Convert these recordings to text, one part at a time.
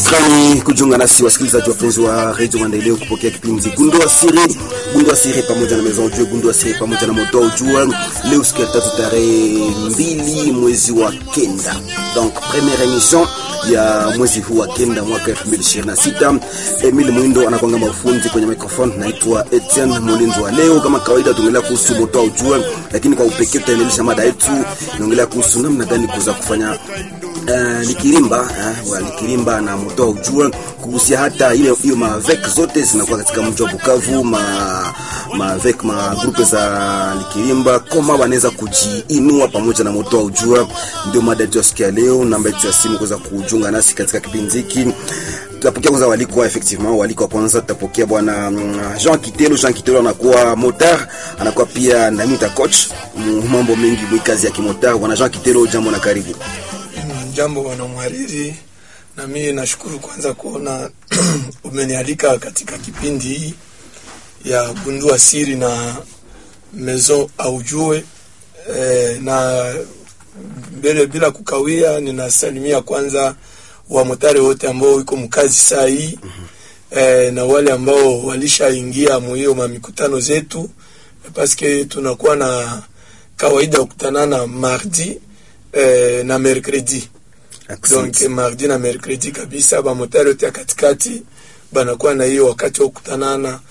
Shukrani kujiunga nasi wasikilizaji wapenzi wa redio Maendeleo kupokea kipindi Gundua Siri, Gundua Siri pamoja na Maison Ujue, Gundua Siri pamoja na Moto Ujue, leo siku ya tatu tarehe mbili mwezi wa kenda, donc première émission ya mwezi huu wa kenda mwaka 2026. Emile Mwindo anakwanga mafundi kwenye microphone, naitwa Etienne Molinzo wa leo. Kama kawaida, tuongelea kuhusu Moto Ujue, lakini kwa upekee tutaendelesha mada yetu, inaongelea kuhusu namna gani kuweza kufanya Uh, likirimba uh, wa likirimba na moto ujue kuhusia hata ile hiyo mavek zote zinakuwa katika mji wa Bukavu, ma mavek ma grupe za likirimba koma wanaweza kujiinua pamoja na moto ujue. Ndio mada yetu ya siku ya leo. Namba yetu ya simu kuweza kujiunga nasi katika kipindi hiki tutapokea kwanza waliko effectivement, waliko wa kwanza tutapokea bwana Jean Kitelo. Jean Kitelo anakuwa motar, anakuwa pia namita coach, mambo mengi mwikazi ya kimotar. Bwana Jean Kitelo, jambo na karibu. Jambo bwana mhariri, na mimi nashukuru kwanza kuona umenialika katika kipindi hii ya gundua siri na mezo aujue e, na mbele bila kukawia, ninasalimia kwanza wamotari wote ambao iko mkazi saa hii e, na wale ambao walishaingia muhiyo mamikutano zetu paske tunakuwa na kawaida ya kukutanana mardi e, na mercredi donc mardi na mercredi kabisa, bamotari yote ya katikati banakuwa na hiyo wakati wa kukutanana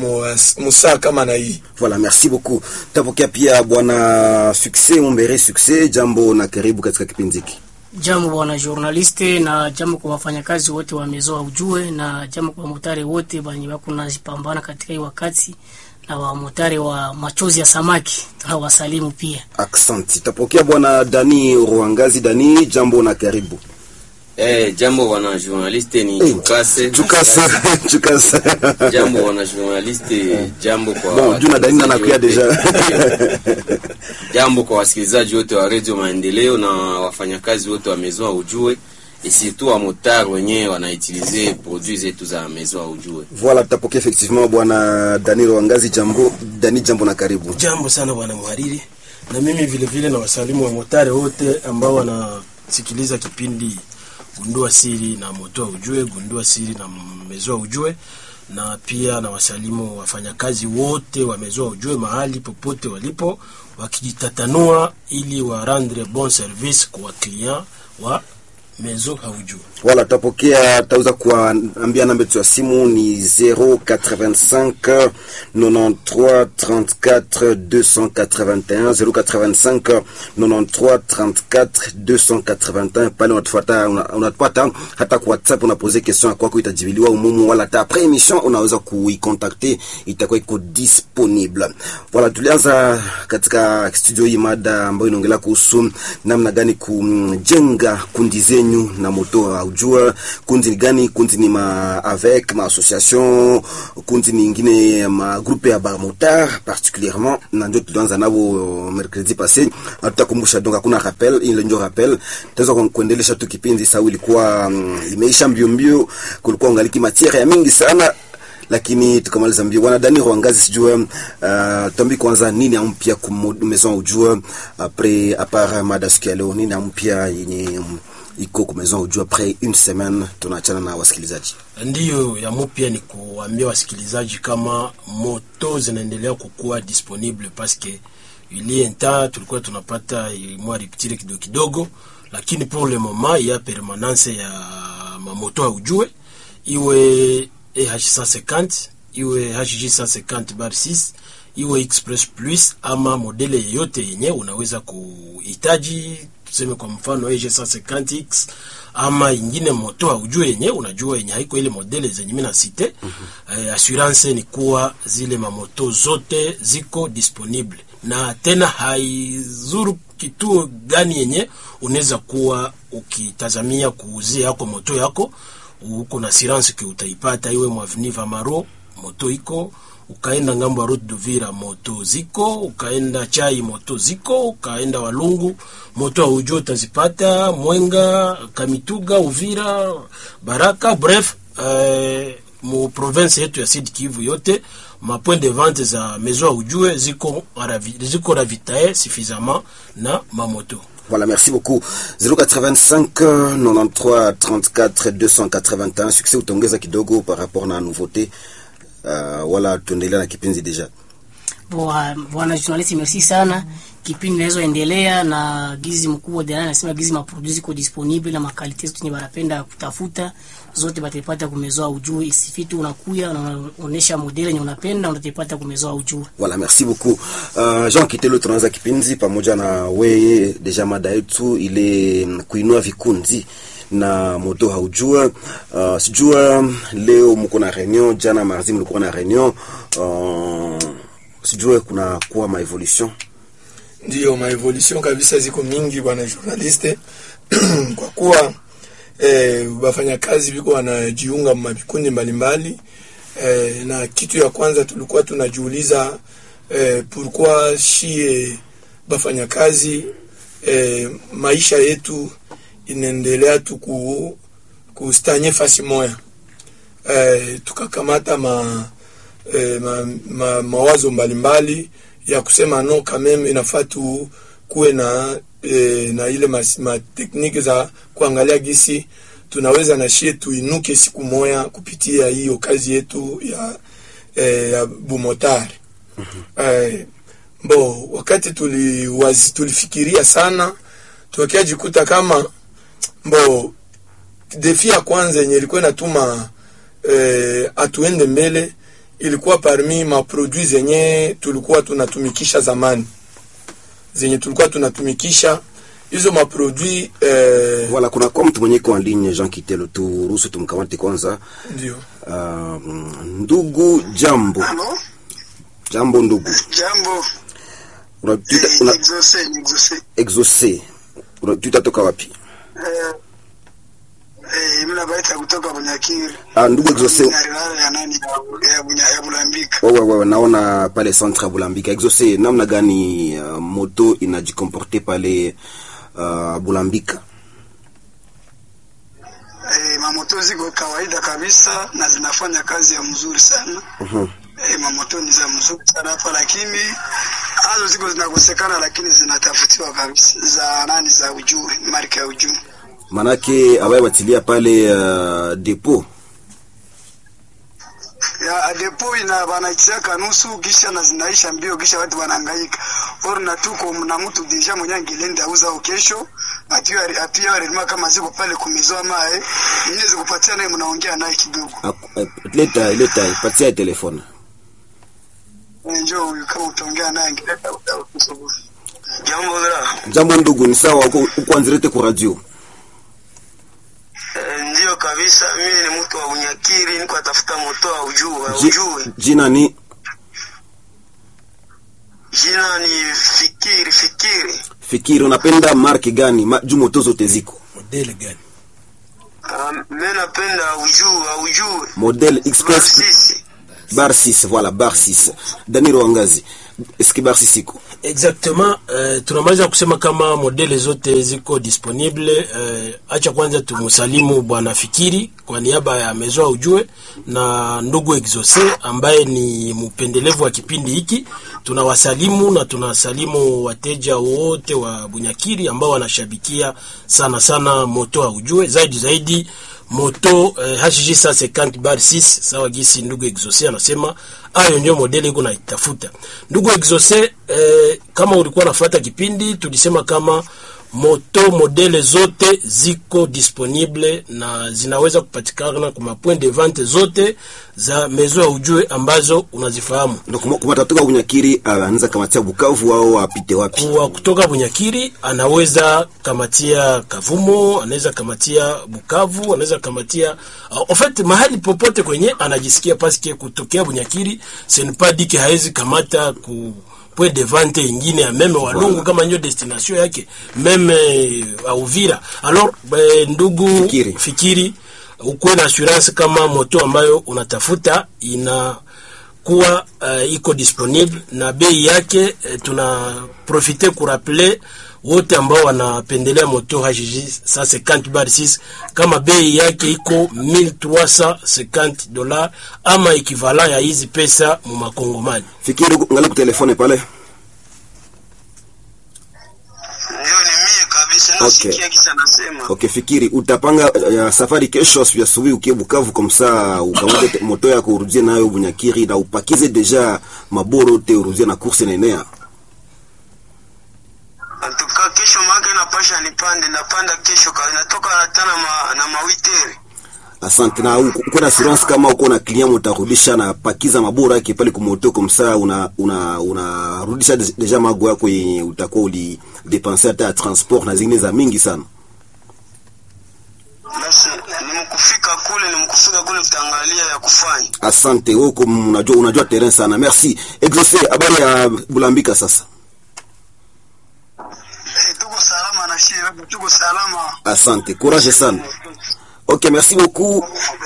musaa kama na hii. Voilà, merci beaucoup. Tapokea pia bwana Success Mumbere. Success, jambo na karibu katika kipindi hiki. Jambo bwana journaliste, na jambo kwa wafanyakazi wote wa Mezo Ujue, na jambo kwa motari wote banye bako najipambana katika hii wakati na wamotari wa machozi ya samaki tunawasalimu pia. Aksanti. Tapokea bwana Dani Ruangazi. Dani, jambo na karibu. Eh, jambo wana journaliste ni Eh, Chukase. Chukasa, Chukasa. Jambo wana journaliste, jambo kwa Bon, juu na Dani na nakuya deja. Jambo kwa wasikilizaji wote wa Radio Maendeleo na wafanyakazi wote wa Maison ya Ujue et surtout wa motar wenyewe wanaitilize produits zetu za Maison ya Ujue. Voilà, tapokea effectivement bwana Dani Ruangazi. Jambo Dani, jambo na karibu. Jambo sana bwana mhariri, na mimi vile vile na wasalimu wa motare wote ambao wanasikiliza kipindi gundua siri na motoa ujue, gundua siri na mezoa ujue, na pia na wasalimu wafanyakazi wote wa mezoa ujue mahali popote walipo, wakijitatanua ili warendre bon service kwa client wa mezo haujue. Wala tapokea tauza kuambia namba yetu ya simu ni 085 93 34 281 085 93 34 281. Pale unatufuata unatupata hata kwa WhatsApp, unapoze question kwako itajibiliwa umumu, wala hata après émission unaweza kuicontacter, itakuwa iko disponible. Wala tulianza katika studio hii mada ambayo inaongelea kuhusu namna gani kujenga kundi zenyu na moto aujua kundi ni gani? Kundi ni ma avec ma association, kundi ni ingine ma groupe ya ba motard particulièrement, na ndio tulianza nabo mercredi passé. Tutakumbusha donc, hakuna rappel, ile ndio rappel. Tunaweza kuendelesha tu kipindi sawa, ilikuwa um, imeisha mbio mbio, kulikuwa ungaliki matière ya mingi sana lakini tukamaliza mbio. Bwana Dani Rwangazi, sijue uh, tuambi kwanza nini ampya ku maison ujue après à part mada siku ya leo, nini ampya yenye um, iko ku maison ujue après une semaine, tunaachana na wasikilizaji. Ndiyo ya mupya ni kuambia wasikilizaji kama moto zinaendelea kukuwa disponible paske ilie nta tulikuwa tunapata mwa riptire kidogo kidogo, lakini pour le moment ya permanence ya mamoto aujue iwe EH150 iwe HG150 bar 6 iwe Express Plus ama modele yeyote yenye unaweza kuhitaji, tuseme kwa mfano EG150X ama ingine moto haujue yenye unajua yenye haiko ile modele zenye mimi nasite. mm -hmm. Eh, assurance ni kuwa zile mamoto zote ziko disponible na tena haizuru kituo gani yenye unaweza kuwa ukitazamia kuuzia yako moto yako uko na assurance ke utaipata, iwe mwaveni Vamaro moto iko, ukaenda ngambo ya route d'Uvira moto ziko, ukaenda chai moto ziko, ukaenda Walungu moto aujue utazipata, Mwenga, Kamituga, Uvira, Baraka, bref eh, mu province yetu ya Sud Kivu yote ma point de vente za maison aujue ziko ziko ravitae suffisamment na mamoto Voilà, merci beaucoup. 085 93 34 281. Succès utaongeza kidogo par rapport na nouveauté. Uh, wala tuendelea na kipindi deja. Bwa- bwana journalist merci sana kipindi inazoendelea na gizi mkubwa dana anasema gizi maproduce iko disponible na makalite zote ni wanapenda kutafuta zote batapata kumezoa ujue isifitu unakuya na unaonesha modeli yenye unapenda unatapata kumezoa ujue Voilà, merci beaucoup. Uh, Jean Kitelo tunaanza kipindi pamoja na weye deja mada yetu ile mm, kuinua vikundi na moto haujua. Uh, sijua leo mko na reunion, jana mardi mlikuwa na reunion. Uh, sijue kuna kuwa ma evolution. Ndiyo, maevolution kabisa ziko mingi bwana journaliste kwa kuwa eh, wafanyakazi biko wanajiunga mavikundi mbalimbali eh, na kitu ya kwanza tulikuwa tunajiuliza eh, pourquoi shie bafanyakazi eh, maisha yetu inaendelea tu ku, kustanye fasi moya eh, tukakamata ma, eh, ma, ma, mawazo mbalimbali ya kusema no kameme inafaa tu kuwe na eh, na ile mas, ma tekniki za kuangalia gisi tunaweza na shie tuinuke siku moya kupitia hiyo kazi yetu ya eh, ya bumotari eh, bo wakati tuliwazi, tulifikiria sana tukiajikuta kama mbo defi ya kwanza yenye ilikuwa inatuma eh, atuende mbele ilikuwa parmi maprodui zenye tulikuwa tunatumikisha zamani zenye tulikuwa tunatumikisha hizo maprodui eh, Voilà, kuna kwa mtu mwenye kwa ligne Jean Kitelo, turuhusu tumkamate kwanza. ndio Uh, ndugu jambo. Halo, Jambo ndugu. jambo. Unatuita Eh, una Exaucé, exaucé. exaucé. Unatuita toka wapi? Eh, eh, mimi nabaita kutoka Bunyakiri. Ah, ndugu exaucé. Ya nani ya- ya Bunya ya Bulambika. Wewe wewe naona pale centre ya Bulambika. Exaucé, namna gani uh, moto inajikomporte pale uh, Bulambika? Eh, mamoto ziko kawaida kabisa na zinafanya kazi ya mzuri sana. Mhm. Eh, mamoto ni za mzuri sana hapa lakini hazo ziko zinakosekana lakini zinatafutiwa kabisa za nani za ujue, marka ya ujue. Manake abaye batilia pale uh, depot. ya depo ina banaichaka nusu kisha na zinaisha mbio kisha watu wanahangaika or na tuko na mtu deja mwenye angelenda auza au kesho atia atia relima kama ziko pale kumezoa mae mwenye zikupatia naye mnaongea naye kidogo Ak- eh, Leta leta ipatia telefone. Eh, njoo huyu kama utaongea naye angeleta utakusubu jambo la Jambo ndugu, ni sawa uko uko anzirete ku radio. ndio kabisa mimi ni mtu wa unyakiri niko atafuta moto wa ujue Ji- Jina ni jina ni fikiri fikiri Fikiri, unapenda marki gani? Ma, juu moto zote ziko. modele gani mimi napenda ujue ujue Model Express sisi bar 6, voilà bar 6. Danilo Wangazi. Eski bar 6 iko? exactement uh, tunamaliza kusema kama modele zote ziko disponible uh, acha kwanza tumsalimu bwana fikiri kwa niaba ya mezoa ujue na ndugu exose ambaye ni mpendelevu wa kipindi hiki tunawasalimu na tunasalimu wateja wote wa bunyakiri ambao wanashabikia sana sana moto wa ujue zaidi zaidi moto eh, HG 150 bar 6 sawa gisi ndugu exose anasema ayo ndio modeli iko naitafuta ndugu exose eh, kama ulikuwa nafuata kipindi tulisema kama moto modele zote ziko disponible na zinaweza kupatikana kwa mapoint de vente zote za mezo ya ujue ambazo unazifahamu Donc kuma- kuma tatoka Bunyakiri anaweza kamatia Bukavu au apite wapi? kuwa kutoka Bunyakiri anaweza kamatia Kavumo, anaweza kamatia Bukavu, anaweza kamatia uh, en fait mahali popote kwenye anajisikia paske kutokea Bunyakiri senpadike haezi kamata ku point de vente ingine ya meme Walungu kama ndio destination yake meme uh, Uvira. Alors eh, ndugu Fikiri. fikiri ukuwe na assurance kama moto ambayo unatafuta ina kuwa uh, iko disponible na bei yake uh, tuna profite kuraple wote ambao wanapendelea moto HG 150 bar 6 kama bei yake iko 1350 dola ama equivalent ya hizi pesa mu makongomani. Fikiri ngali ku telefone pale. ndio ni mie kabisa nasikia kisa nasema Okay, fikiri utapanga uh, safari kesho asubuhi asubuhi ukie Bukavu komsa ukamate moto yako urudie nayo Bunyakiri na upakize deja maboro te urudie na course nenea. antuka kesho maake napasha nipande napanda kesho ka natoka hata na, ma, na mawitere Asante na uko uko na assurance kama uko na client utarudisha na pakiza maboro yake pale kumoto komsa una una unarudisha de- deja mago yako yenye utakuwa uli dépenser hata ya transport na zingine za mingi sana. basi nimkufika kule nimkufika kule tutaangalia ya kufanya Asante huko unajua unajua terrain sana. Merci. Exaucé habari ya Bulambika sasa. Eh, tuko salama na shie tuko salama Asante. Courage sana. Ok, merci beaucoup.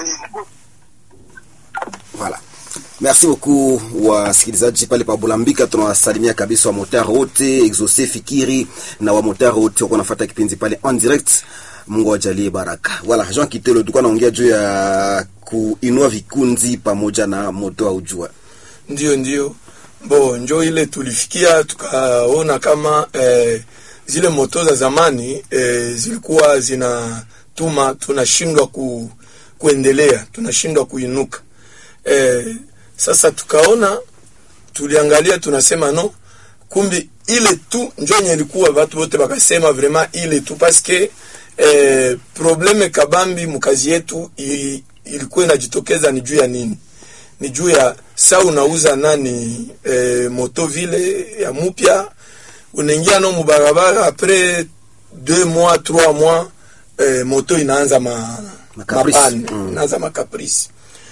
Voilà. Merci beaucoup wasikilizaji pale pa Bulambika, tunawasalimia kabisa wamotar wote Exaucé Fikiri na wamotar wote wako nafuata kipindi pale en direct. Mungu awajalie baraka. Voilà, Jean Kitelo tulikuwa naongea juu ya kuinua vikundi pamoja na moto au jua. ndio ndio bo njo ile tulifikia tukaona kama eh, zile moto za zamani eh, zilikuwa zinatuma tunashindwa ku, kuendelea tunashindwa kuinuka eh, sasa tukaona tuliangalia tunasema no kumbi ile tu njo yenye ilikuwa watu wote wakasema vraiment ile tu paske eh, probleme kabambi mkazi yetu i- ilikuwa inajitokeza ni juu ya nini ni juu ya sa unauza nani eh, moto vile ya mupya unaingia no mubarabara apres deux mois trois mois eh, moto inaanza ma, Makaprisi. mapane Mm. inaanza makaprisi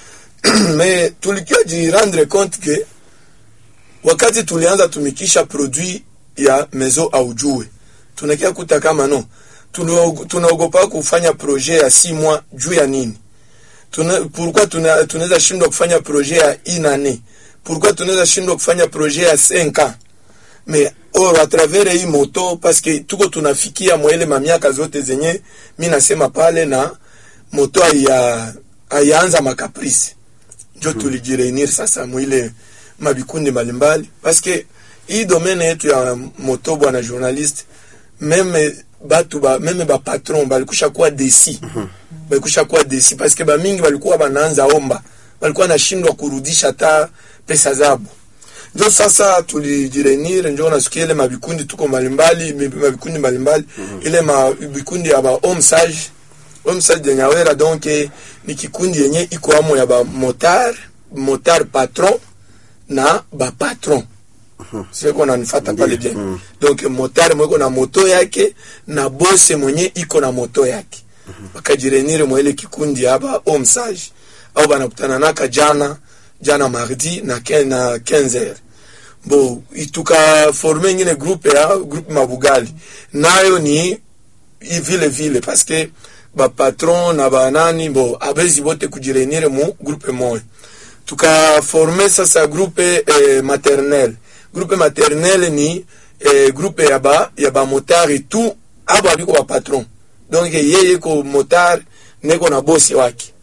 me tulikia jirendre compte ke wakati tulianza tumikisha produit ya mezo aujue tunakia kuta kama no tunaog- tunaogopa kufanya projet ya si mois juu ya nini Tuna- pourquoi tuna- tunaweza shindwa kufanya projet ya inane pourquoi tunaweza shindwa kufanya projet ya 5 ans mais or à travers hii moto parce que tuko tunafikia mwele mamiaka zote zenye mi nasema pale na moto haya hayaanza makaprisi njo tulijireunir sasa mwile mabikundi mbalimbali parce que hii domaine yetu ya moto bwana journaliste meme batu ba meme ba patron balikusha kuwa desi balikusha kuwa desi parce que bamingi balikuwa banaanza omba balikuwa nashindwa kurudisha hata pesa zabo njo sasa tulijirenire njo nasikia ile mabikundi tuko mbalimbali mi- mabikundi mbalimbali ile mabikundi ya ba home sage home sage de nyawera donc eh, ni kikundi yenye iko amo ya ba motar motar patron na ba patron siko nanifata pale bien donc motari mweko na moto yake na bose mwenye iko na moto yake bakajirenire mwaile kikundi aba omsage au banakutana naka jana jana mardi na ken- na 15 heures bo tukaforme ingine groupe ya groupe mabugali nayo ni i- vile vile parce que bapatron na banani bo abezi bote kujirenire mu groupe moya tukaforme sasa groupe eh, maternel groupe maternel ni eh, groupe ya ba ya bamotari tu abo abiko bapatron donc yeye ko motar neko na bosi wake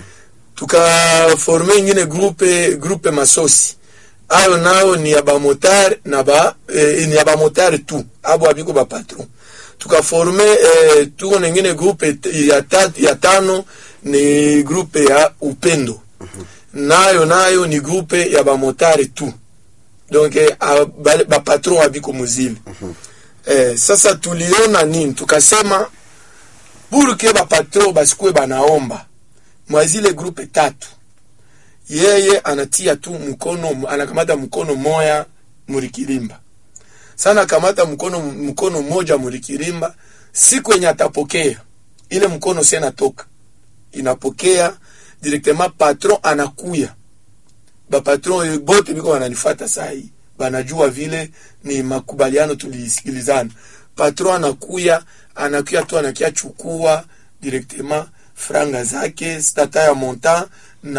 tukaforme ingine groupe groupe masosi ayo nayo ni ya bamotar na ba eh, ni ya bamotar tu abo abiko bapatron tukaforme eh, tuko na ingine groupe t- ya, tat, ya tano ni groupe ya upendo nayo nayo ni groupe ya bamotare tu donc eh, a- bale- bapatron abiko muzile eh, sasa tuliona nini tukasema burke bapatron basikuwe banaomba mwa zile grupe tatu yeye anatia tu mkono anakamata mkono moya murikirimba sana kamata mkono mkono moja murikirimba siku yenye atapokea ile mkono si natoka inapokea directement patron anakuya bapatron bote biko wananifata sahi banajua vile ni makubaliano tulisikilizana patron anakuya anakuya tu anakia chukua directement franga zake stata ya montant